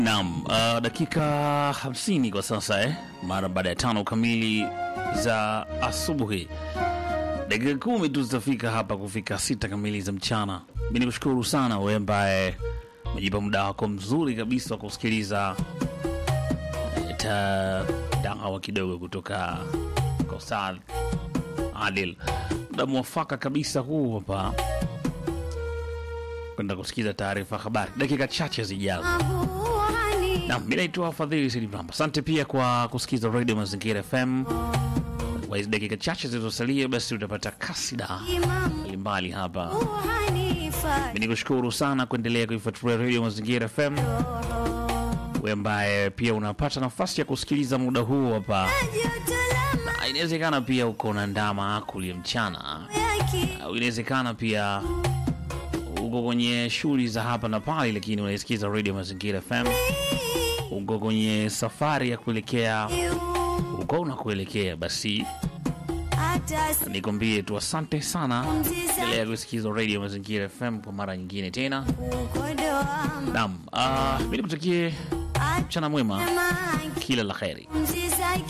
Naam, uh, dakika 50 kwa sasa eh, mara baada ya tano kamili za asubuhi. Dakika kumi tu zitafika hapa kufika sita kamili za mchana. Mi ni kushukuru sana wewe ambaye umejipa muda wako mzuri kabisa wa kusikiliza eh, ta dawa kidogo kutoka kwa Ustadh Adil, muda mwafaka kabisa huu hapa kwenda kusikiza taarifa habari dakika chache zijazo. Naam, mi naitwa Fadhili Sidi Mramba. Asante pia kwa kusikiza Radio Mazingira FM. Kwa hizi dakika chache zilizosalia, basi utapata kasida mbalimbali hapa. Mi nikushukuru sana kuendelea kuifuatilia Radio Mazingira FM, we ambaye pia unapata nafasi ya kusikiliza muda huu hapa. Na Inawezekana pia uko na ndama kulia mchana, au inawezekana pia uko kwenye shughuli za hapa na pale, lakini unaisikiza Radio Mazingira FM uko kwenye safari ya kuelekea uko unakuelekea, basi nikwambie tu asante sana. Endelea kusikiza Radio Mazingira FM kwa mara nyingine tena. Naam, uh, mi nikutakie mchana mwema, kila la kheri.